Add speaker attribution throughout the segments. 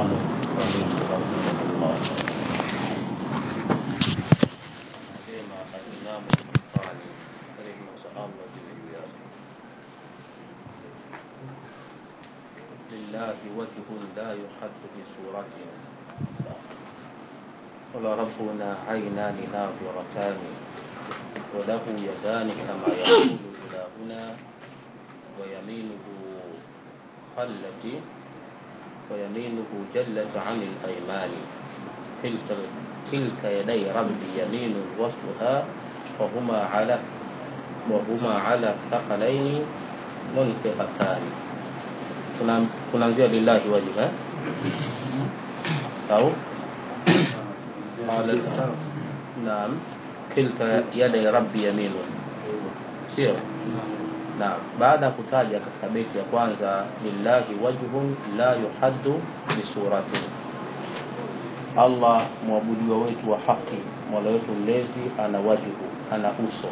Speaker 1: الإمام القيم رحمه الله سيما الإمام القحطاني رحمه الله بالرياض لله وجه لا يحد بصورة قل ربنا عينان ناظرتان وله يدان كما يقول إلهنا ويمينه خلت ويمينه جلت عن الأيمان كلتا كلتا يدي ربي يمين وصفها وهما على وهما على الثقلين منفقتان tunaanzia lillahi wajib eh? au qala naam kilta yadai rabbi yaminu sio naam baada ya kutaja katika beti ya kwanza lillahi wajhun la yuhaddu bisuratin allah mwabudiwa wetu wa haki mola wetu mlezi ana wajhu ana uso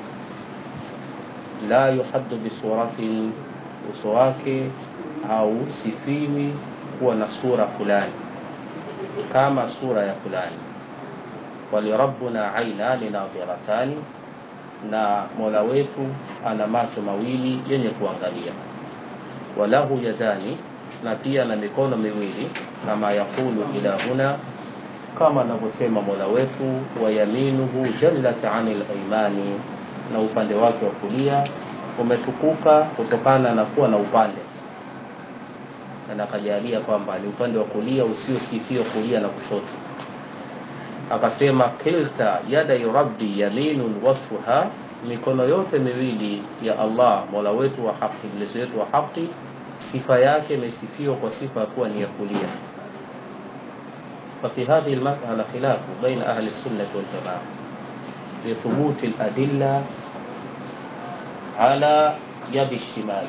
Speaker 1: la yuhaddu bisuratin uso wake hausifiwi kuwa na sura fulani kama sura ya fulani walirabbuna ainani nadhiratani na mola wetu ana macho mawili yenye kuangalia walahu yadani na pia na mikono miwili kama yakulu ilahuna kama anavyosema mola wetu wayaminuhu jallat anil aimani na upande wake wa kulia umetukuka kutokana na kuwa na upande na akajalia kwamba ni upande wa kulia usiosifiwa kulia na kushoto akasema kilta yadai rabbi yaminun wasfuha mikono yote miwili ya allah mola wetu wa haki mlezi wetu wa haki sifa yake imesifiwa kwa sifa ya kuwa ni ya kulia ففي هذه المسألة خلاف بين أهل السنة والجماعة لثبوت الأدلة على يد الشمال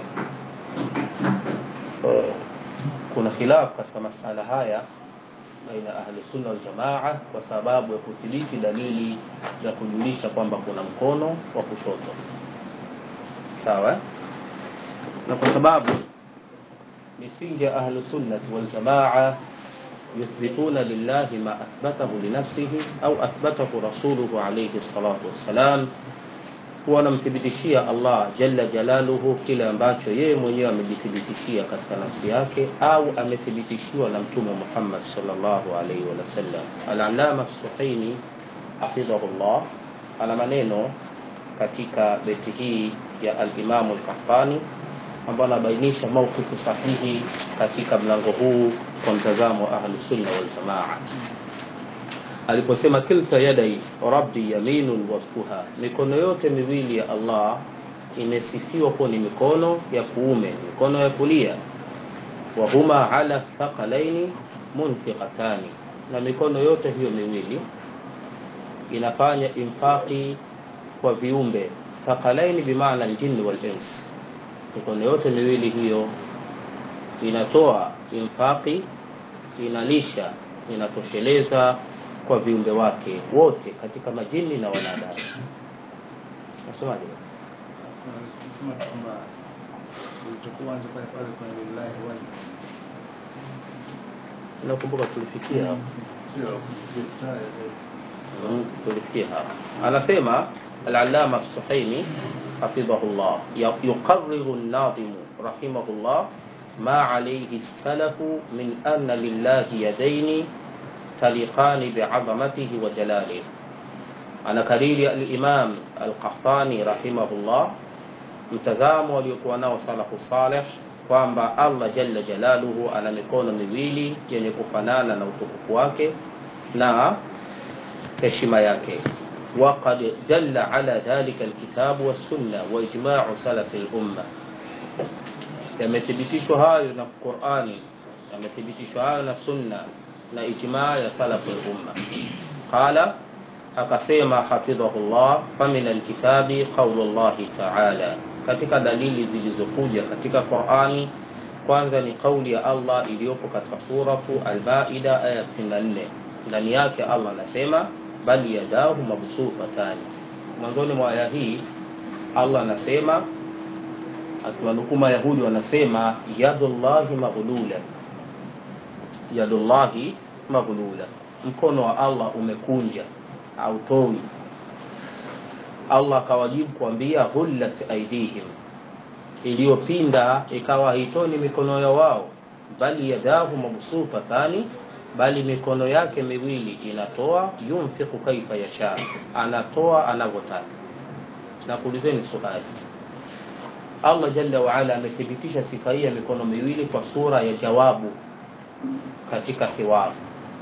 Speaker 1: kuna khilaf katika masala haya baina ahli sunna wal jamaa kwa sababu ya kuthibiti dalili ya kujulisha kwamba kuna mkono wa kushoto sawa na kwa sababu misingi ya ahli sunnati wal jamaa يثبتون لله ما أثبته لنفسه أو أثبته رسوله عليه الصلاة والسلام wanamthibitishia Allah jalla jalaluhu kile ambacho yeye mwenyewe amejithibitishia katika nafsi yake au amethibitishiwa na mtume Muhammad sallallahu alaihi wasallam. Al-Allama Suhaini hafidhahullah ana maneno katika beti hii ya al-Imam al-Qahtani ambayo anabainisha maukifu sahihi katika mlango huu kwa mtazamo wa ahlu sunna wal jamaa aliposema kilta yadai rabbi yaminun wasfuha mikono yote miwili ya allah imesifiwa kuwa ni mikono ya kuume mikono ya kulia wahuma ala thaqalaini munfiqatani na mikono yote hiyo miwili inafanya infaqi kwa viumbe thaqalaini bimaana aljinni walins mikono yote miwili hiyo inatoa infaqi inalisha inatosheleza kwa viumbe wake wote katika majini na wanadamu nasemaje
Speaker 2: Nasema kwamba ulichokuanza pale pale kwenye lillahi wajib
Speaker 1: nakumbuka tulifikia hapo
Speaker 2: sio vitaye
Speaker 1: Mm, tulifikia hapo anasema al-allama as-suhaimi hafidhahullah ya- yuqarriru an-nadhimu rahimahullah ma alayhi as-salafu min anna lillahi yadaini taliqani bi'azamatihi wa jalalihi anakariri al-imam al-qahtani rahimahullah mtazamo waliokuwa nao salafu saleh kwamba allah jalla jalaluhu ana mikono miwili yenye kufanana na utukufu wake na heshima yake وقد دل على ذلك الكتاب والسنة وإجماع سلف الأمة yamethibitishwa hayo na Qur'ani yamethibitishwa hayo na sunna na ijmaa ya salafu umma qala akasema hafidhahullah famin alkitabi qaulullahi ta'ala katika dalili zilizokuja katika Qur'ani kwanza ni kauli ya Allah iliyopo katika suratu al-Maida aya 64 ndani yake Allah anasema bali yadahu mabsutatani mwanzoni mwa aya hii Allah anasema akiwanukuu Mayahudi wanasema yadullahi maghlula, yadullahi maghlula mkono wa allah umekunja autowi allah akawajibu kuambia hullat aidihim iliyopinda ikawa haitoni mikono ya wao bali yadahu mabsutatani bali mikono yake miwili inatoa yunfiku kaifa yasha anatoa anavyotaka na kuulizeni swali allah jalla waala amethibitisha sifa hii ya mikono miwili kwa sura ya jawabu katika hiwaru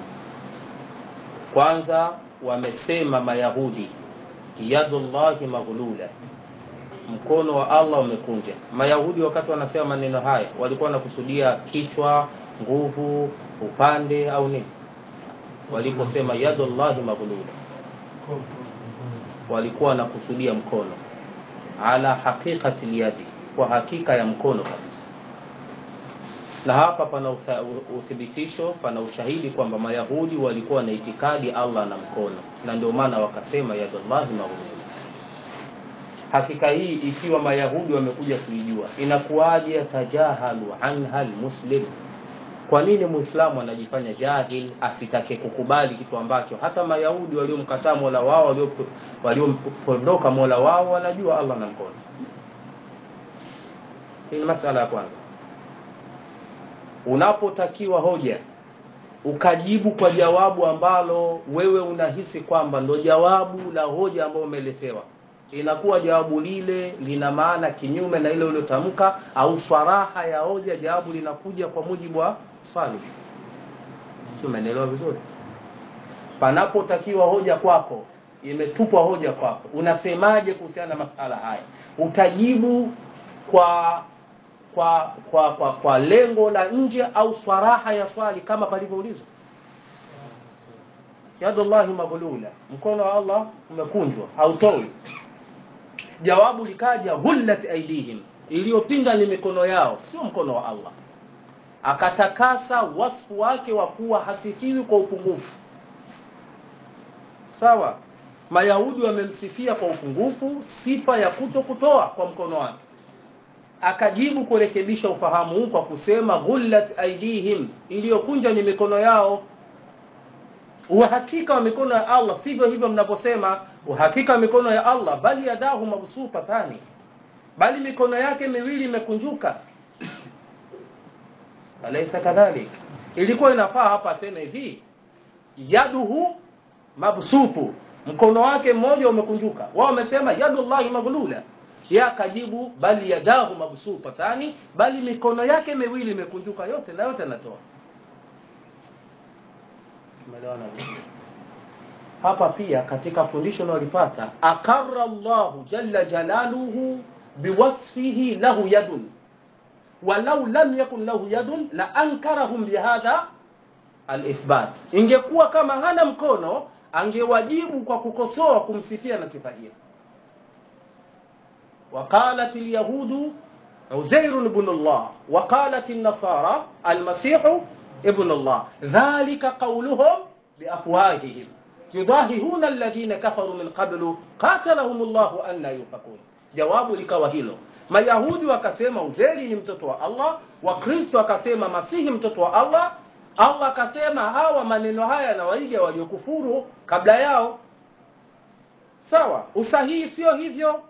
Speaker 1: kwanza wamesema mayahudi yadullahi maghlula mkono wa allah umekunja mayahudi wakati wanasema maneno haya walikuwa wanakusudia kichwa nguvu upande au nini waliposema yadullahi maghlula walikuwa wanakusudia mkono ala haqiqati lyadi kwa hakika ya mkono kabisa na hapa pana utha- uthibitisho pana ushahidi kwamba mayahudi walikuwa na itikadi allah na mkono na ndio maana wakasema yadullahi maghlula hakika hii ikiwa mayahudi wamekuja kuijua inakuwaje yatajahalu anha lmuslim kwa nini muislamu anajifanya jahil asitake kukubali kitu ambacho hata mayahudi waliomkataa mola wao walio- waliompondoka mola wao wanajua allah na mkono hii ni masala ya kwanza unapotakiwa hoja ukajibu kwa jawabu ambalo wewe unahisi kwamba ndo jawabu la hoja ambayo umeletewa inakuwa jawabu lile lina maana kinyume na ile uliotamka au swaraha ya hoja jawabu linakuja kwa mujibu wa swali si umeelewa vizuri panapotakiwa hoja kwako imetupwa hoja kwako unasemaje kuhusiana na masala haya utajibu kwa kwa kwa kwa, kwa lengo la nje au swaraha ya swali kama palivyoulizwa yadullahi maghlula mkono wa allah umekunjwa hautoi jawabu likaja hullat aidihim iliyopinda ni mikono yao sio mkono wa allah akatakasa wasfu wake wa kuwa hasifiwi kwa upungufu sawa mayahudi wamemsifia kwa upungufu sifa ya kuto kutoa kwa mkono wake akajibu kurekebisha ufahamu huu kwa kusema ghullat aidihim iliyokunja ni mikono yao uhakika wa mikono ya allah sivyo hivyo mnavyosema uhakika wa mikono ya allah bali yadahu mabsutatani bali mikono yake miwili imekunjuka alaisa kadhalik ilikuwa inafaa hapa aseme hivi yaduhu mabsutu mkono wake mmoja umekunjuka wao wamesema yadullahi maghlula ya akajibu bali yadahu mabsutatani bali mikono yake miwili imekunjuka yote na yote anatoa Tumeelewana vizuri? hapa pia katika fundisho linalolipata aqarra llahu jalla jalaluhu biwasfihi lahu yadun walau lam yakun lahu yadun la ankarahum bihadha alithbat ingekuwa kama hana mkono angewajibu kwa kukosoa kumsifia na sifa hiyo وقالت اليهود عزير ابن الله وقالت النصارى المسيح ابن الله ذلك قولهم بأفواههم يضاهئون الذين كفروا من قبل قاتلهم الله أن يؤفكون jawabu likawa hilo mayahudi wakasema uzeri ni mtoto wa allah wakristo wakasema masihi mtoto wa allah allah akasema hawa maneno haya yanawaiga waliokufuru kabla yao sawa usahihi sio hivyo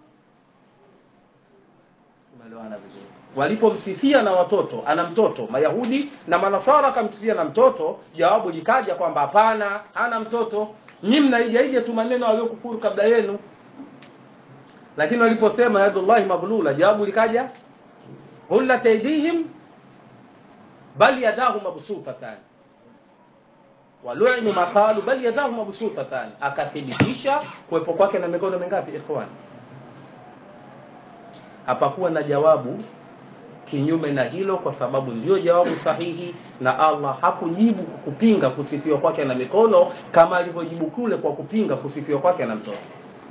Speaker 1: tumeelewana vizuri walipomsifia na watoto ana mtoto mayahudi na manasara akamsifia na mtoto jawabu likaja kwamba hapana hana mtoto nyi mnaijaija tu maneno waliokufuru kabla yenu lakini waliposema yadullahi maghlula jawabu likaja hullat aidihim bal yadahu mabsutatan waluinu maqalu bal yadahu mabsutatan akathibitisha kuwepo kwake na mikono mingapi ikhwani hapakuwa na jawabu kinyume na hilo kwa sababu ndio jawabu sahihi na allah hakujibu kupinga kusifiwa kwake na mikono kama alivyojibu kule kwa kupinga kusifiwa kwake na mtoto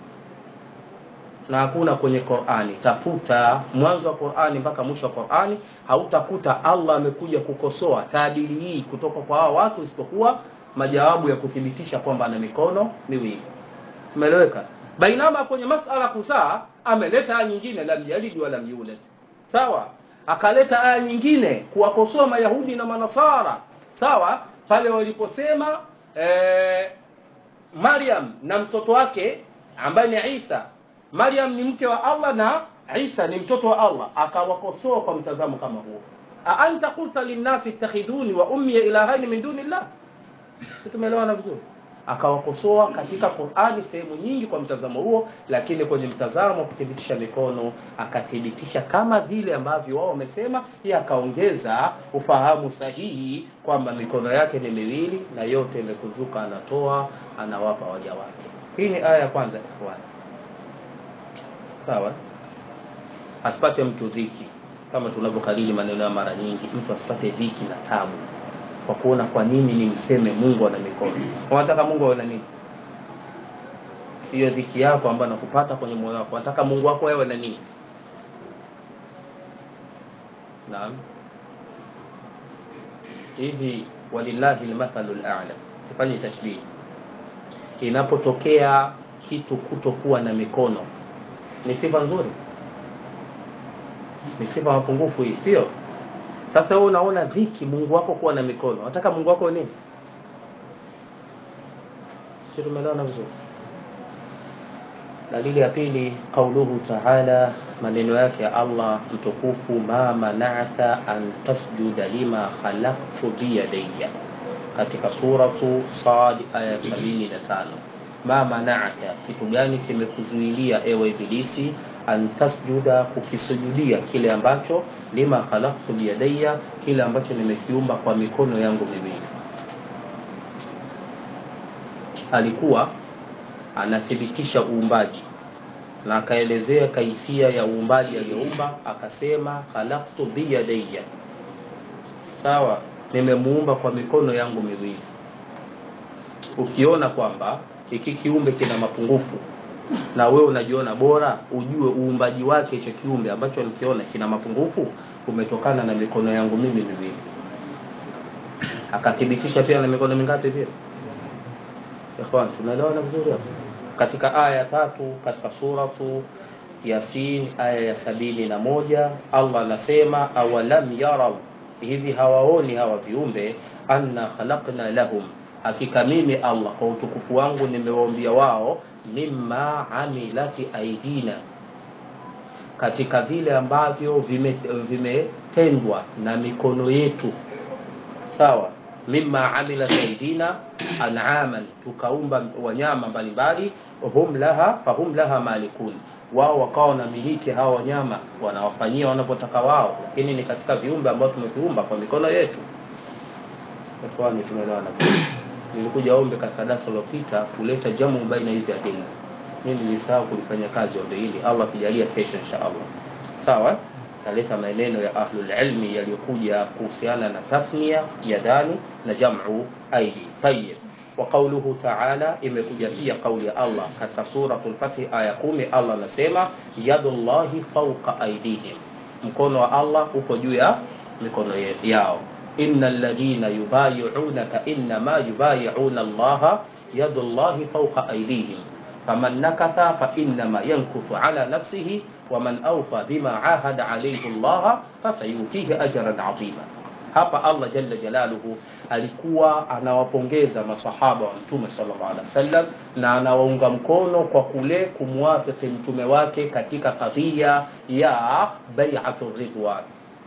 Speaker 1: na hakuna kwenye qurani tafuta mwanzo wa qurani mpaka mwisho wa qurani hautakuta allah amekuja kukosoa taadili hii kutoka kwa hawa watu isipokuwa majawabu ya kuthibitisha kwamba ana mikono miwili umeeleweka bainama kwenye masala kuzaa ameleta aya nyingine lam yalid walam yulad sawa akaleta aya nyingine kuwakosoa mayahudi na manasara sawa pale waliposema eh, Maryam na mtoto wake ambaye ni Isa Maryam ni mke wa Allah na Isa ni mtoto wa Allah akawakosoa kwa mtazamo kama huo a anta qulta linnasi ittakhidhuni wa ummi ilahaini min dunillah si tumeelewana vizuri akawakosoa katika Qur'ani sehemu nyingi kwa mtazamo huo lakini kwenye mtazamo wa kuthibitisha mikono akathibitisha kama vile ambavyo wao wamesema yeye akaongeza ufahamu sahihi kwamba mikono yake ni miwili na yote imekunjuka anatoa anawapa waja wake hii ni aya ya kwanza ikhwani sawa asipate mtu dhiki kama tunavyokariri maneno ya mara nyingi mtu asipate dhiki na tabu kwa kuona kwa nini ni mseme Mungu ana mikono unataka Mungu awe na nini hiyo dhiki yako ambayo nakupata kwenye moyo wako unataka Mungu wako awe na nini naam hivi walillahi almathalu al'a sifanye tashbih inapotokea kitu kutokuwa na mikono ni sifa nzuri ni sifa mapungufu hii sio sasa wewe unaona dhiki Mungu wako kuwa na mikono unataka Mungu wako nini sio tumeelewana vizuri dalili ya pili qauluhu ta'ala maneno yake ya Allah mtukufu ma mana'aka an tasjuda lima khalaqtu bi yadayya katika suratu Sad aya 75 ma mana'aka kitu gani kimekuzuilia ewe ibilisi an tasjuda kukisujudia kile ambacho lima khalaqtu biyadayya kile ambacho nimekiumba kwa mikono yangu miwili alikuwa anathibitisha uumbaji na akaelezea kaifia ya uumbaji aliyoumba akasema khalaqtu biyadayya sawa nimemuumba kwa mikono yangu miwili ukiona kwamba hiki kiumbe kina mapungufu na wewe unajiona bora ujue uumbaji wake hicho kiumbe ambacho nikiona kina mapungufu umetokana na mikono yangu mimi miwili akathibitisha pia na mikono mingapi pia ikhwan tunaelewana vizuri hapo katika aya ya tatu katika suratu yasin aya ya sabini na moja allah anasema awalam yarau hivi hawaoni hawa viumbe anna khalaqna lahum hakika mimi allah kwa utukufu wangu nimewaambia wao mimma amilati aidina katika vile ambavyo vimetendwa vime na mikono yetu sawa mimma amilat aidina an'aman tukaumba wanyama mbalimbali hum laha fahum laha malikun wao wakawa wanamiliki hawa wanyama wanawafanyia wanapotaka wao lakini ni katika viumbe ambao tumeviumba kwa mikono yetu ikhwani tumeelewana nilikuja ombe katika darasa lililopita kuleta jamu baina hizi adilla mimi nilisahau kulifanya kazi ombe hili Allah akijalia kesho insha Allah sawa taleta maneno ya ahlul ilmi yaliyokuja kuhusiana na tathnia yadani na jam'u aidi tayyib wa qawluhu ta'ala imekuja pia kauli ya Allah katika suratul fath aya 10 Allah anasema yadullahi fawqa aydihim mkono wa Allah uko juu ya mikono yao innal ladina yubayi'unaka inma yubayi'una Allah yadullahi fawqa aydihim faman nakatha fa innama yankuthu ala nafsihi waman awfa bima ahada alayhi Allah fasayutihi ajran adhima hapa Allah jalla jalaluhu alikuwa anawapongeza masahaba wa mtume sallallahu alaihi wasallam na anawaunga mkono kwa kule kumwafiki mtume wake katika kadhia ya bai'atu ridwan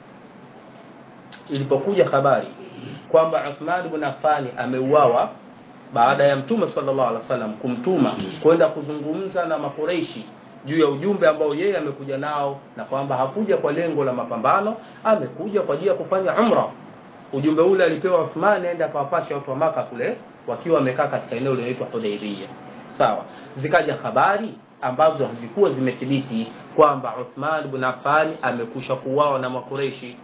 Speaker 1: ilipokuja habari kwamba Uthman ibn Affan ameuawa baada ya mtume sallallahu alaihi wasallam kumtuma kwenda kuzungumza na makureishi juu ya ujumbe ambao yeye amekuja nao na kwamba hakuja kwa lengo la mapambano amekuja kwa ajili ya kufanya umra ujumbe ule alipewa Uthman aende akawapasha watu wa maka kule wakiwa wamekaa katika eneo linaloitwa Hudaybiyah sawa zikaja habari ambazo hazikuwa zimethibiti kwamba Uthman ibn Affan amekusha kuuawa na makureishi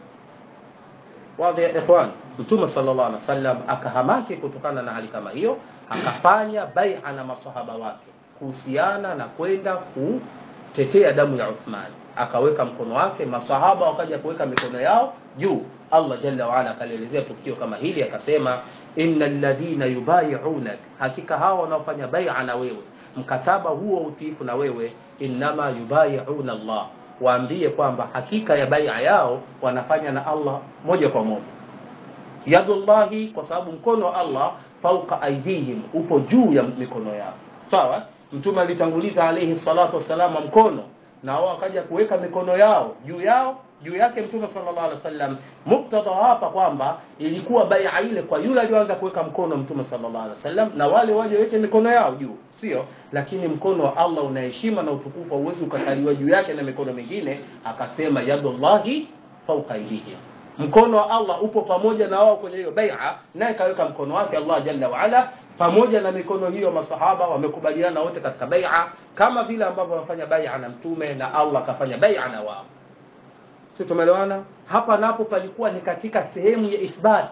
Speaker 1: wadhi ya ikhwan mtume sallallahu alaihi wasallam akahamaki kutokana na hali kama hiyo akafanya bai'a na masahaba wake kuhusiana na kwenda kutetea damu ya Uthman akaweka mkono wake masahaba wakaja kuweka mikono yao juu Allah jalla wa ala akalielezea tukio kama hili akasema innal ladhina yubayi'unak hakika hao wanaofanya bai'a na wewe mkataba huo utiifu na wewe innama yubayi'una Allah waambie kwamba hakika ya bai'a yao wanafanya na Allah moja kwa moja yadullahi kwa sababu mkono wa allah fauqa aidihim upo juu ya mikono yao sawa mtume alitanguliza alaihi salatu wassalam mkono na wao wakaja kuweka mikono yao juu yao juu yake mtume sallallahu alaihi wasallam muktadha hapa kwamba ilikuwa bai'a ile kwa yule aliyoanza kuweka mkono mtume sallallahu alaihi wasallam na wale waje weke mikono yao juu sio lakini mkono wa Allah una heshima na utukufu hauwezi ukakaliwa juu yake na mikono mingine akasema yadullahi fawqa aydihim mkono wa Allah upo pamoja na wao kwenye hiyo bai'a naye kaweka mkono wake Allah jalla wa ala pamoja na mikono hiyo masahaba wamekubaliana wote katika bai'a kama vile ambavyo wamefanya bai'a na mtume na Allah kafanya bai'a na wao si tumeelewana hapa napo palikuwa ni katika sehemu ya ithbat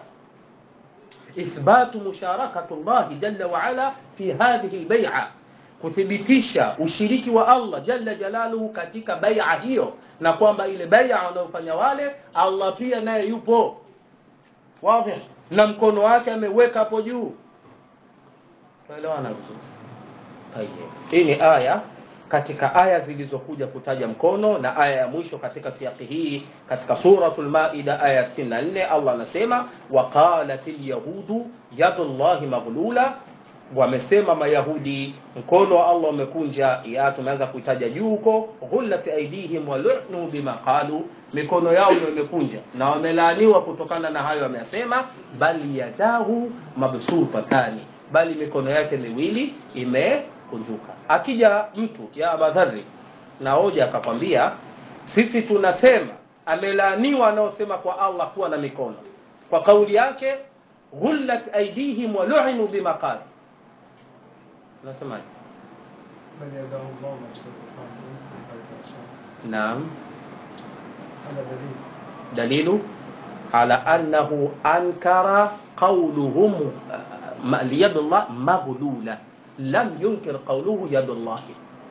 Speaker 1: ithbatu musharakatu llahi jalla waala fi hadhihi lbaia kuthibitisha ushiriki wa allah jalla jalaluhu katika baia hiyo na kwamba ile baia wanayofanya wale allah pia naye yupo wadhi na mkono wake ameweka hapo juu tuelewana vizuri hii ni aya katika aya zilizokuja kutaja mkono na aya ya mwisho katika siaki hii katika suratul maida aya 64 allah anasema waqalat lyahudu yadullahi maghlula wamesema mayahudi mkono wa allah umekunja ya tumeanza kuitaja juu huko ghullat aidihim walunu bima qalu mikono yao ndio imekunja na wamelaaniwa kutokana na hayo wameyasema bali yadahu mabsutatani bali mikono yake miwili ime kunjuka akija mtu ya abadhari na hoja akakwambia sisi tunasema amelaaniwa anaosema kwa allah kuwa na mikono kwa kauli yake ghullat aidihim waluinu bima qala unasemaje
Speaker 2: بل يداه الله مبسوطتان ينفق كيف يشاء
Speaker 1: naam
Speaker 2: هذا دليل
Speaker 1: دليل على أنه أنكر قولهم يد الله مغلولة لم ينكر قوله يد الله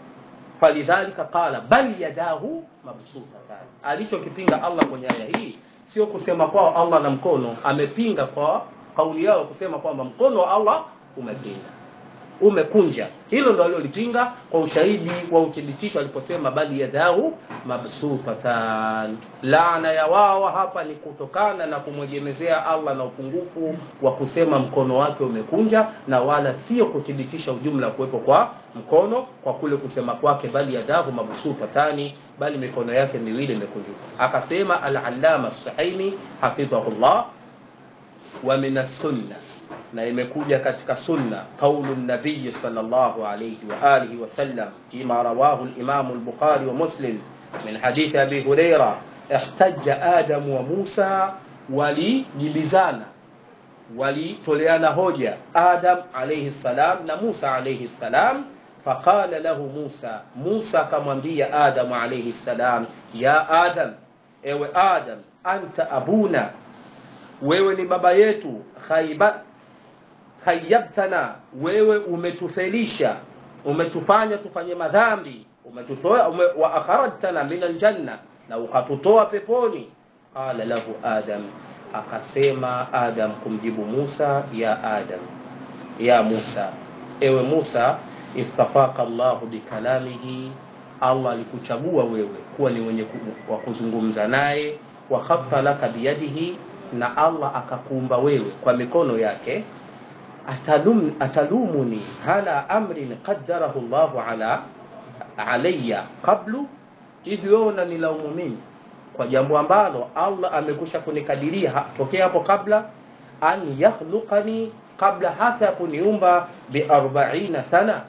Speaker 1: فلذلك قال بل يداه مبسوطتان alichokipinga Allah kwenye aya hii sio kusema kwao Allah na mkono amepinga kwa kauli yao kusema kwamba mkono wa Allah umepinga umekunja hilo ndo alilolipinga kwa ushahidi wa uthibitisho aliposema bali yadahu mabsutatan laana ya wao hapa ni kutokana na kumwegemezea allah na upungufu wa kusema mkono wake umekunja na wala sio kuthibitisha ujumla wa kuwepo kwa mkono kwa kule kusema kwake bali yadahu mabsutatani bali mikono yake miwili imekunjuka akasema al-allama suhaimi hafidhahullah wa min as-sunnah na imekuja katika sunna qaulu nabiyi sallallahu alayhi wa alihi wasallam fima rawahu al-imam al-bukhari wa muslim min hadithi abi huraira ihtajja adam wa musa walijibizana walitoleana hoja adam alayhi salam na musa alayhi salam faqala lahu musa musa akamwambia adam alayhi salam ya adam ewe adam anta abuna wewe ni baba yetu khaiba khayyabtana wewe umetufelisha umetufanya tufanye madhambi umetutoa ume, wa akharajtana min aljanna na ukatutoa peponi qala lahu adam akasema adam kumjibu musa ya adam ya musa ewe musa istafaka llahu bikalamihi allah alikuchagua wewe kuwa ni wenye wa kuzungumza naye wa khatta laka biyadihi na allah akakuumba wewe kwa mikono yake atalum, atalumuni ala amrin qaddarahu llahu ala alayya qablu hivi wewe unanilaumu mimi kwa jambo ambalo allah amekusha kunikadiria ha, tokea hapo kabla an yakhluqani kabla hata ya kuniumba biarbaina sana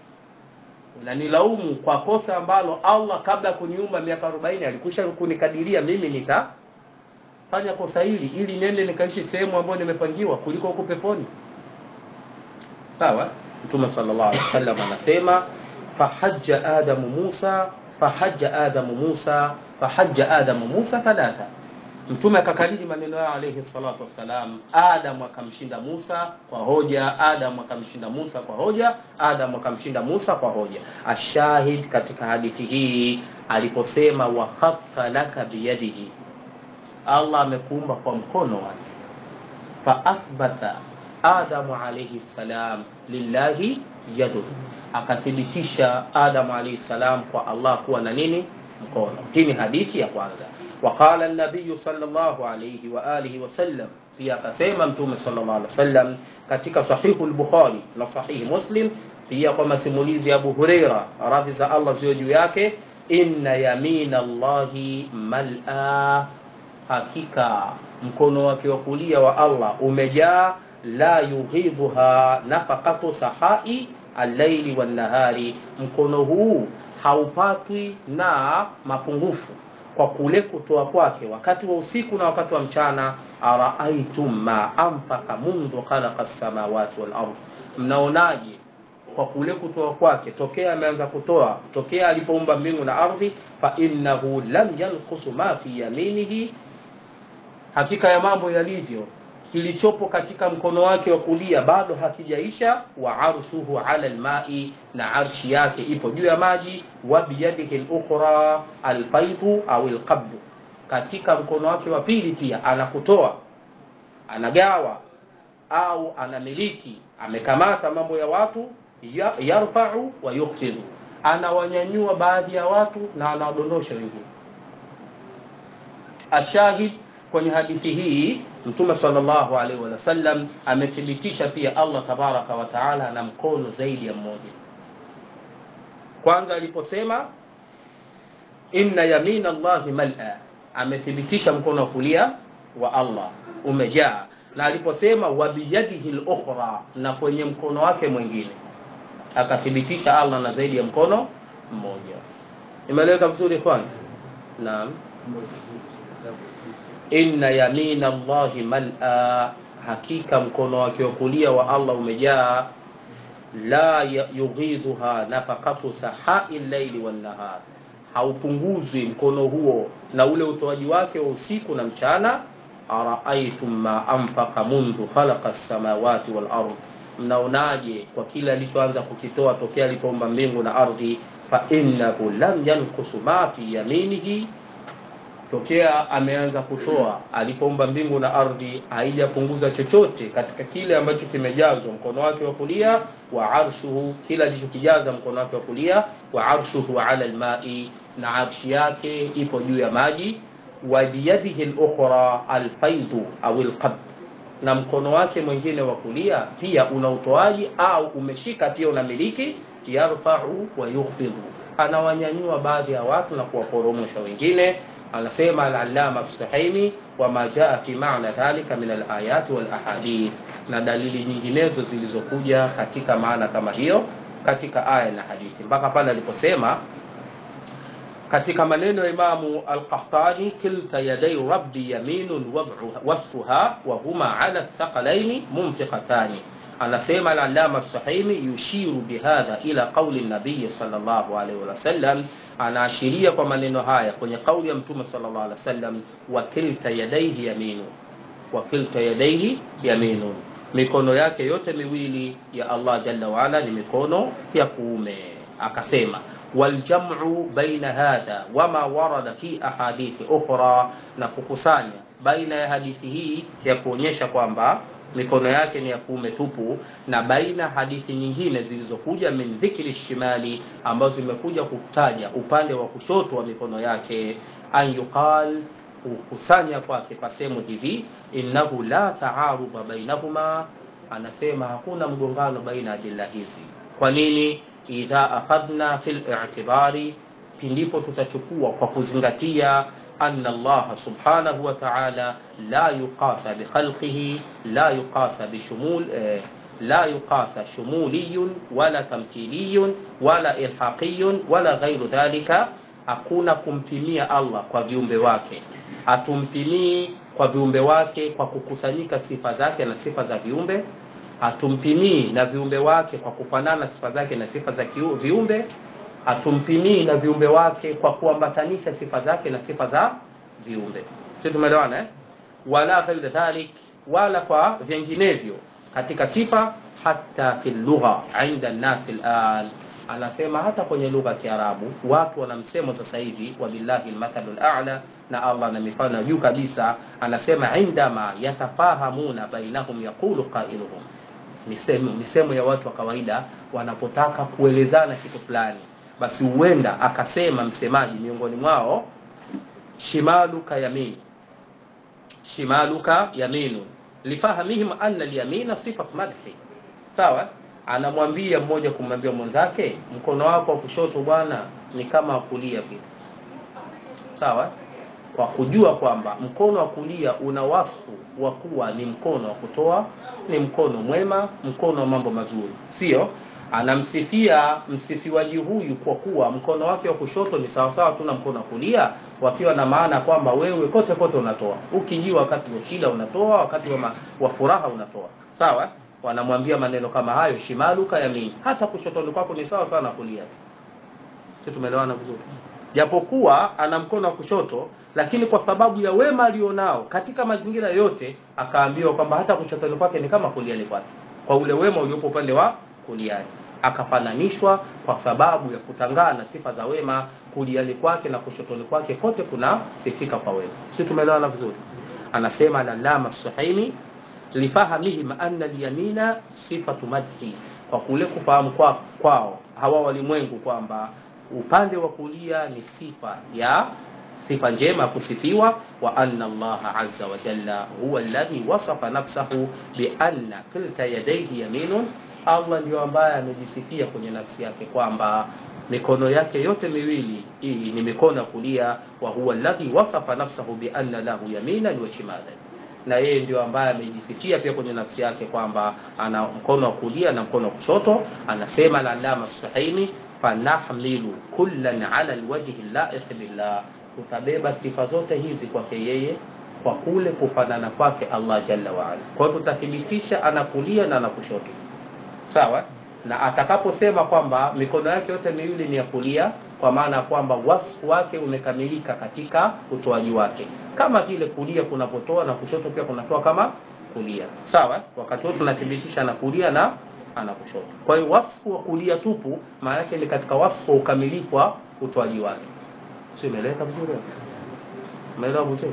Speaker 1: unanilaumu kwa kosa ambalo allah kabla ya kuniumba miaka 40 alikusha kunikadiria mimi nitafanya kosa hili ili nende nikaishi sehemu ambayo nimepangiwa kuliko huko peponi sawa mtume sallallahu alaihi wasallam anasema fahajja adamu musa fahajja adamu musa fahajja adamu musa thalatha mtume akakariri maneno yao alayhi salatu wassalam adamu akamshinda musa kwa hoja adamu akamshinda musa kwa hoja adamu akamshinda musa kwa hoja ashahid katika hadithi hii aliposema wa khaffa laka biyadihi allah amekuumba kwa mkono wake fa athbata adamu alayhi salam lillahi yadu akathibitisha adamu alayhi salam kwa allah kuwa na nini mkono hii ni hadithi ya kwanza وقال النبي صلى الله عليه وآله وسلم pia akasema mtume sallallahu alaihi wasallam katika sahihu al-bukhari na sahihi muslim pia kwa masimulizi ya abu hureira radhi za allah ziwe juu yake inna yamina llahi mal'a hakika mkono wake wa kulia wa allah umejaa la yughidhuha nafaqatu sahai allaili wannahari mkono huu haupatwi na mapungufu kwa kule kutoa kwake wakati wa usiku na wakati wa mchana araaitum ma anfaka mundhu khalaqa samawati wal ardh mnaonaje kwa kule kutoa kwake tokea ameanza kutoa tokea alipoumba mbingu na ardhi fa innahu lam yanqusu ma fi yaminihi hakika ya mambo yalivyo kilichopo katika mkono wake wa kulia bado hakijaisha wa arshuhu ala almai na arshi yake ipo juu ya maji wa biyadihi lukhra alfaidu au alqabdu katika mkono wake wa pili pia anakutoa anagawa au anamiliki amekamata mambo ya watu ya- yarfau wa yukhfidu anawanyanyua baadhi ya watu na anawadondosha wengine ashahid kwenye hadithi hii mtume sallallahu alaihi wasallam amethibitisha pia allah tabaraka wa taala ana mkono zaidi ya mmoja kwanza aliposema inna yamina llahi mal'a amethibitisha mkono wa kulia wa allah umejaa na aliposema wa biyadihi lukhra na kwenye mkono wake mwingine akathibitisha allah na zaidi ya mkono mmoja imeeleweka vizuri ikhwan naam inna yamina llahi mal'a hakika mkono wake wa kulia wa allah umejaa la ya- yughidhuha nafaqatu sahai llaili wannahar haupunguzwi mkono huo na ule utoaji wake wa usiku na mchana araaitum ma anfaqa mundhu khalaqa samawati wal ardh mnaonaje kwa kile alichoanza kukitoa tokea alipoumba mbingu na ardhi fa innahu lam yankusu ma fi yaminihi tokea ameanza kutoa alipoumba mbingu na ardhi haijapunguza chochote katika kile ambacho kimejazwa mkono wake wa kulia wa arshuhu kile alichokijaza mkono wake wa kulia wa arshuhu ala almai na arshi yake ipo juu ya maji wa biyadihi lukhra alfaidu au alqabd na mkono wake mwingine wa kulia pia una utoaji au umeshika pia unamiliki yarfau wa yukhfidhu anawanyanyua baadhi ya watu na kuwaporomosha wengine anasema al-allama as-suhaimi wama jaa fi maana dhalika min al-ayati wal ahadith na dalili nyinginezo zilizokuja katika maana kama hiyo katika aya na hadithi mpaka pale aliposema katika maneno ya imamu al-qahtani kilta yadai rabbi yaminun wad'uha- wasfuha wa huma ala thaqalaini munfiqatani anasema al-allama as-suhaimi yushiru bihadha ila qauli nabiy sallallahu alaihi wasallam anaashiria kwa maneno haya kwenye kauli ya mtume sallallahu alaihi wasallam wa kilta yadaihi yaminu wa kilta yadaihi yaminun mikono yake yote miwili ya Allah jalla waala ni mikono ya kuume akasema waljamu baina hadha wama warada fi ahadithi ukhra na kukusanya baina ya hadithi hii ya kuonyesha kwamba mikono yake ni ya kuume tupu na baina hadithi nyingine zilizokuja min dhikri shimali ambazo zimekuja kutaja upande wa kushoto wa mikono yake an yuqal kukusanya kwake pasemo hivi innahu la taaruba bainahuma anasema hakuna mgongano baina ya adila hizi kwa nini idha akhadna fil i'tibari pindipo tutachukua kwa kuzingatia anna Allah subhanahu wa ta'ala la yuqasa bi khalqihi la yuqasa bi shumul eh, la yuqasa shumuliyun wala tamthiliyun wala ilhaqiyun wala ghairu dhalika hakuna kumpimia Allah kwa viumbe wake hatumpimii kwa viumbe wake kwa kukusanyika sifa zake na sifa za viumbe hatumpimii na viumbe wake kwa kufanana sifa zake na sifa za kiu- viumbe hatumpimii na viumbe wake kwa kuambatanisha sifa zake na sifa za viumbe sisi tumeelewana eh? wala ghairi dhalik wala kwa vinginevyo katika sifa hata fi lugha inda nnasi lan anasema hata kwenye lugha ya kiarabu watu wana msemo sasa hivi wabillahi lmathalu lala na allah na mifano ya juu kabisa anasema indama yatafahamuna bainahum yaqulu qailuhum misemo, misemo ya watu wa kawaida wanapotaka kuelezana kitu fulani basi huenda akasema msemaji miongoni mwao shimaluka yamin shimaluka yaminu lifahamihim anna alyamina sifat madhi sawa anamwambia mmoja kumwambia mwenzake mkono wako wa kushoto bwana ni kama wa kulia vile sawa kwa kujua kwamba mkono wa kulia una wasfu wa kuwa ni mkono wa kutoa ni mkono mwema mkono wa mambo mazuri sio anamsifia msifiwaji huyu kwa kuwa mkono wake wa kushoto ni sawasawa tu na mkono wa kulia wakiwa na maana kwamba wewe kote kote unatoa ukijua wakati wa shida unatoa wakati wa, ma, wa furaha unatoa sawa wanamwambia maneno kama hayo shimaluka yamini hata kushotoni kwako ni sawa sawa na kulia si tumeelewana vizuri japokuwa ana mkono wa kushoto lakini kwa sababu ya wema alionao katika mazingira yote akaambiwa kwamba hata kushotoni kwake ni kama kuliani kwake kwa ule wema uliopo upande wa kuliani akafananishwa kwa sababu ya kutangana sifa za wema kuliani kwake na kushotoni kwake kote kuna sifika kwa wema si tumeelewana vizuri anasema lalama suhaimi lifahamihim anna lyamina sifatu madhi kwa kule kufahamu kwa, kwao hawa walimwengu kwamba upande wa kulia ni sifa ya sifa njema ya kusifiwa wa anna allaha aza wa jalla huwa alladhi wasafa nafsahu bianna kilta yadaihi yaminun allah ndio ambaye amejisifia kwenye nafsi yake kwamba mikono yake yote miwili hii ni mikono ya kulia wa huwa alladhi wasafa nafsahu bianna lahu yaminan wa shimalan na yeye ndio ambaye amejisifia pia kwenye nafsi yake kwamba ana mkono wa kulia na mkono wa kushoto anasema lalama suhaimi fanahmilu kullan ala lwajhi laiq billah tutabeba sifa zote hizi kwake yeye kwa kule kufanana kwake allah jalla waala kwa hiyo tutathibitisha anakulia na anakushoto sawa na atakaposema kwamba mikono yake yote miwili ni ya kulia kwa maana kwamba wasfu wake umekamilika katika utoaji wake kama vile kulia kunapotoa na kushoto pia kunatoa kama kulia sawa wakati wote tunathibitisha na kulia na ana kushoto kwa hiyo wasfu wa kulia tupu maana yake ni katika wasfu wa ukamilifu wa utoaji wake si imeeleweka vizuri umeelewa vizuri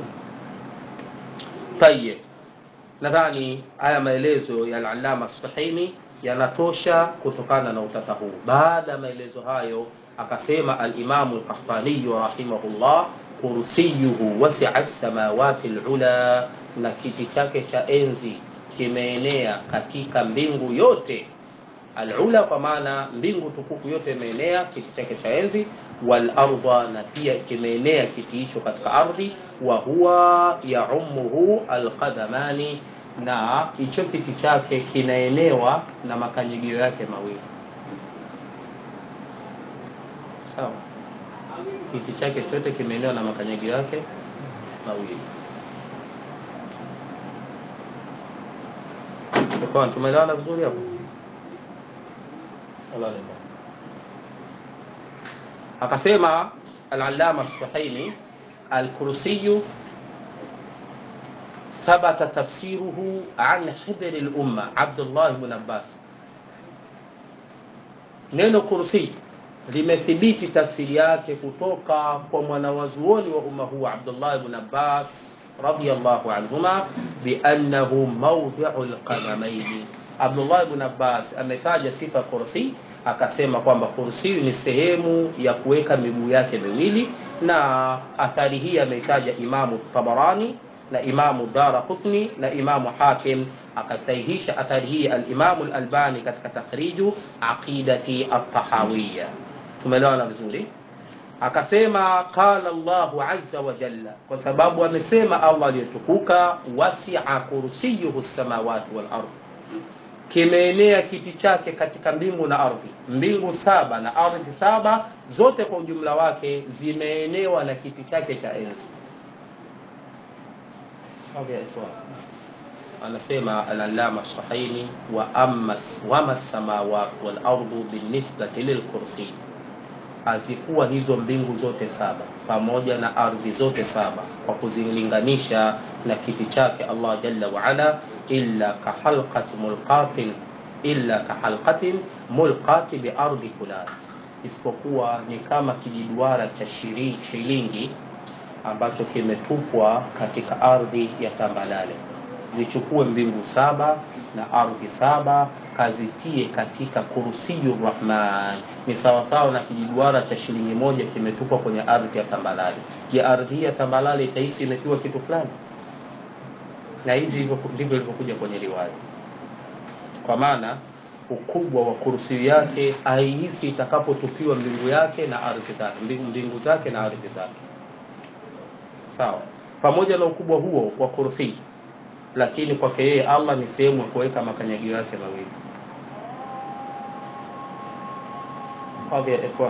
Speaker 1: tayeb nadhani haya maelezo ya al-allama sahini yanatosha kutokana na utata huu baada ya maelezo hayo akasema alimamu lqahtaniyu rahimahullah kursiyuhu wasia samawati lula na kiti chake cha enzi kimeenea katika mbingu yote alula kwa maana mbingu tukufu yote imeenea kiti chake cha enzi walarda na pia kimeenea kiti hicho katika ardhi wa huwa yaumuhu alqadamani na hicho kiti chake kinaenewa na makanyigio yake mawili sawa kiti chake chote kimeenewa na makanyagio yake mawili Kwa tumeelewana vizuri hapo akasema al-allama as-suhaimi al-kursiyu ثبت تفسيره عن حبر الأمة عبد الله بن عباس neno kursi limethibiti tafsiri yake kutoka kwa mwanawazuoni wa umma huu Abdullah ibn Abbas radiyallahu anhuma biannahu mawdhi'u alqadamaini. Abdullah ibn Abbas ametaja sifa kursi, akasema kwamba kursi ni sehemu ya kuweka miguu yake miwili, na athari hii ameitaja Imamu Tabarani na Imamu Dara Qutni na Imamu Hakim akasahihisha athari hii al-Imamu al-Albani katika takhriju aqidati at-tahawiyya. Tumeelewana vizuri? Akasema qala Allahu azza wa jalla, kwa sababu amesema Allah aliyetukuka, wasi'a kursiyuhu samawati wal ardh, kimeenea kiti chake katika mbingu na ardhi. Mbingu saba na ardhi saba zote kwa ujumla wake zimeenewa na kiti chake cha enzi. Okay, anasema al-allama sahaini wa amma wama samawat wal ardu binisbati lilkursi hazikuwa hizo mbingu zote saba pamoja na ardhi zote saba kwa kuzilinganisha na kiti chake Allah jalla wa ala illa kahalqati mulqatin illa kahalqatin mulqati bi ardi fulat isipokuwa ni kama kijiduara cha shilingi ambacho kimetupwa katika ardhi ya tambalale zichukue mbingu saba na ardhi saba kazitie katika kursiyu rahman ni sawasawa na kijiduara cha shilingi moja kimetupwa kwenye ardhi ya tambalale je ardhi ya tambalale itahisi imetiwa kitu fulani na hivi hivyo ndivyo ilivyokuja kwenye riwaya kwa maana ukubwa wa kursi yake aihisi itakapotupiwa mbingu yake na ardhi zake mbingu, mbingu zake na ardhi zake sawa pamoja na ukubwa huo wa kursi lakini kwake yeye allah ni sehemu ya kuweka makanyagio yake mawili hadhi ya ikhwan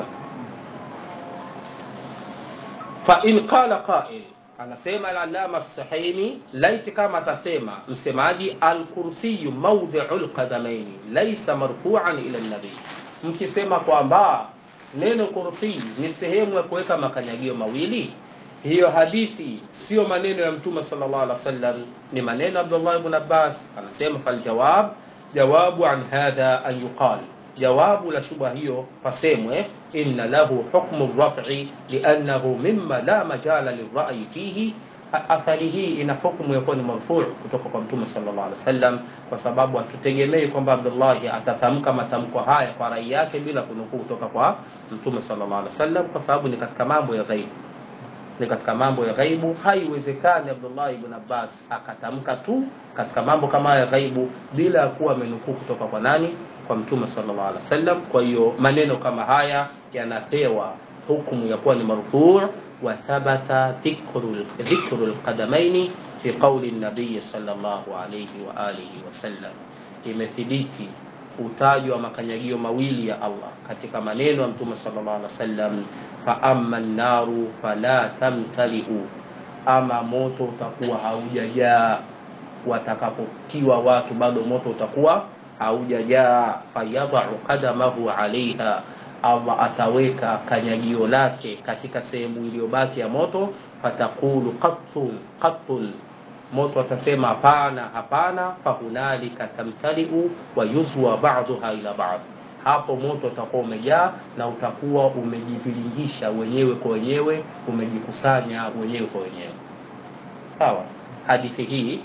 Speaker 1: fain qala qail anasema alalama sahimi laiti kama atasema msemaji alkursiyu maudhiu lqadamaini laisa marfuan ila nabii mkisema kwamba neno kursi ni sehemu ya kuweka makanyagio mawili hiyo hadithi sio maneno ya mtume sallallahu alaihi wasallam ni maneno ya abdullah ibn abbas anasema faljawab jawabu an hadha an yuqal jawabu la shubha hiyo pasemwe inna lahu hukmu rafi liannahu mima la majala lirayi fihi athari hii ina hukmu ya kuwa ni marfuu kutoka kwa mtume sallallahu alaihi wasallam kwa sababu hatutegemei kwamba abdullahi atatamka matamko haya kwa rai yake bila kunukuu kutoka kwa mtume sallallahu alaihi wasallam kwa sababu ni katika mambo ya ghaibu ni katika mambo ya ghaibu haiwezekani abdullah ibn abbas akatamka tu katika mambo kama ya ghaibu bila ya kuwa amenukuu kutoka kwa nani kwa mtume sallallahu alaihi wasallam kwa hiyo maneno kama haya yanapewa hukumu ya kuwa ni marfuu wa thabata dhikru lqadamaini fi qauli nabiyi sallallahu alaihi wa alihi wasallam imethibiti utajwa wa makanyagio mawili ya allah katika maneno ya mtume sallallahu alaihi wasallam faama nnaru fala tamtaliu ama moto utakuwa haujajaa watakapotiwa watu bado moto utakuwa haujajaa fayadau qadamahu alaiha allah ataweka kanyagio lake katika sehemu iliyobaki ya moto fatakulu qattun qattun moto atasema hapana hapana fahunalika tamtaliu wa yuzwa baduha ila bad hapo moto utakuwa umejaa na utakuwa umejiviringisha wenyewe kwa wenyewe umejikusanya wenyewe kwa wenyewe sawa hadithi hii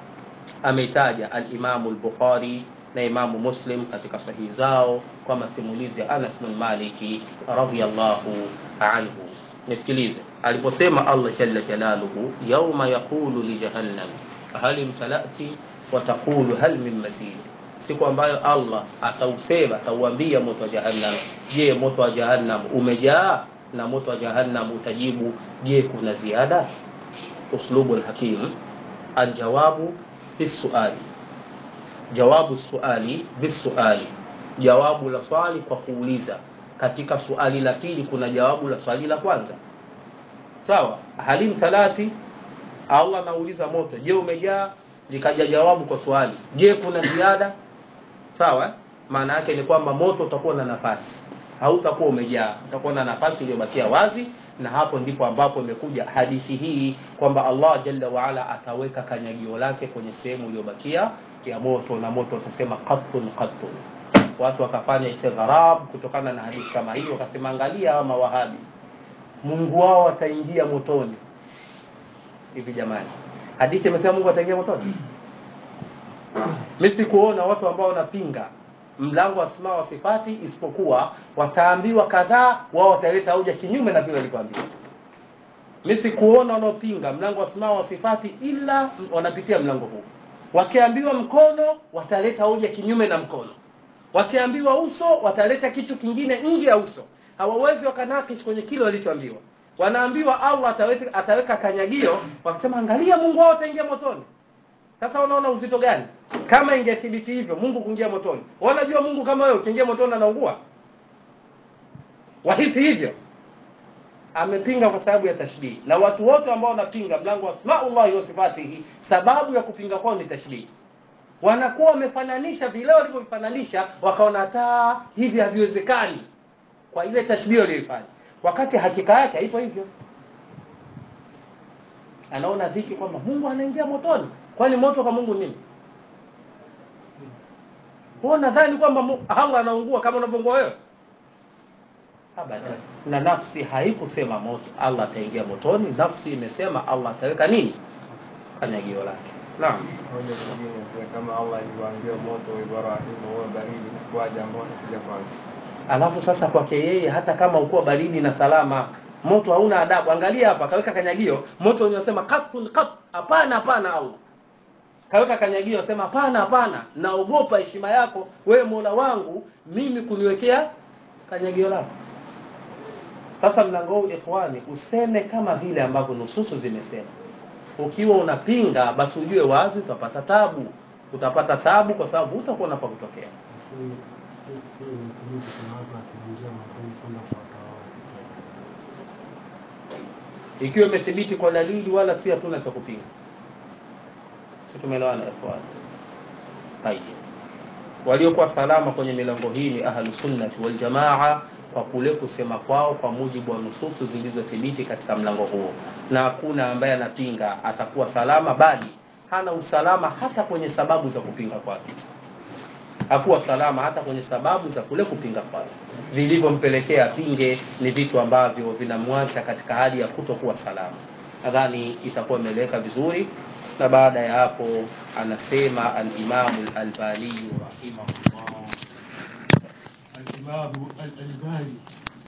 Speaker 1: ameitaja alimamu lbukhari na imamu muslim katika sahihi zao kwa masimulizi ya anas bin maliki radiallahu anhu nisikilize aliposema allah jalla jalaluhu yauma yaqulu lijahannam hal imtalati wataqulu hal min mazid siku ambayo allah atausema atauambia moto wa jahannam je moto wa jahannam umejaa na moto wa jahannam utajibu je kuna ziada uslubu lhakim aljawabu bisuali jawabu suali bisuali jawabu la swali kwa kuuliza katika suali la pili kuna jawabu la swali la kwanza sawa halim talati allah anauliza moto je umejaa likaja jawabu kwa swali je kuna ziada sawa maana yake ni kwamba moto utakuwa na nafasi hautakuwa umejaa utakuwa na nafasi iliyobakia wazi na hapo ndipo ambapo imekuja hadithi hii kwamba allah jalla waala ataweka kanyagio lake kwenye sehemu iliyobakia ya moto na moto utasema qattun qattun watu wakafanya istighrab kutokana na hadithi kama hiyo wakasema angalia hawa mawahabi mungu wao ataingia motoni hivi jamani hadithi imesema mungu ataingia motoni mi sikuona watu ambao wanapinga mlango wa asma wa sifati isipokuwa wataambiwa kadhaa wao wataleta hoja kinyume na vile walivyoambiwa mi sikuona wanaopinga mlango wa asma wa sifati ila wanapitia mlango huu wakiambiwa mkono wataleta hoja kinyume na mkono wakiambiwa uso wataleta kitu kingine nje ya uso hawawezi wakanakish kwenye kile walichoambiwa wanaambiwa allah ataweka, ataweka kanyagio wakasema angalia mungu wao ataingia motoni sasa unaona uzito gani kama ingethibiti hivyo mungu kuingia motoni wanajua mungu kama wewe ukiingia motoni anaungua wahisi hivyo amepinga kwa sababu ya tashbihi na watu wote ambao wanapinga mlango wa asmaullahi wa sifatihi sababu ya kupinga kwao ni tashbihi wanakuwa wamefananisha vile walivyovifananisha wakaona hata hivi haviwezekani kwa ile tashbihi walioifanya wakati hakika yake haipo hivyo anaona dhiki kwamba mungu anaingia motoni kwani moto kwa mungu nini huo nadhani kwamba allah anaungua kama unavyoungua wewe na nafsi haikusema moto allah ataingia motoni nafsi imesema allah ataweka nini kanyagio lake naam
Speaker 3: hoja nyingine pia kama Allah alivyoambia moto wa Ibrahimu huwa baridi kwaja ambao anakuja kwanza.
Speaker 1: alafu sasa kwake yeye hata kama ukuwa baridi na salama moto hauna adabu angalia hapa akaweka kanyagio moto unasema qatun qat hapana hapana allah kaweka kanyagio asema hapana hapana naogopa heshima yako wewe mola wangu mimi kuniwekea kanyagio lako sasa mlango huu ikhwani useme kama vile ambavyo nususu zimesema ukiwa unapinga basi ujue wazi utapata tabu utapata tabu kwa sababu utakuwa na pa kutokea ikiwa imethibiti kwa dalili wala si hatuna cha kupinga tumeelewana ikhwani tayeb waliokuwa salama kwenye milango hii ni ahlu sunnati wal jamaa kwa kule kusema kwao kwa mujibu wa nususu zilizothibiti katika mlango huo na hakuna ambaye anapinga atakuwa salama bali hana usalama hata kwenye sababu za kupinga kwake hakuwa salama hata kwenye sababu za kule kupinga kwake vilivyompelekea pinge ni vitu ambavyo vinamwacha katika hali ya kutokuwa salama nadhani itakuwa imeeleweka vizuri na baada ya hapo anasema alimamu lalbaniyu rahimahullah
Speaker 4: الإمام الألباني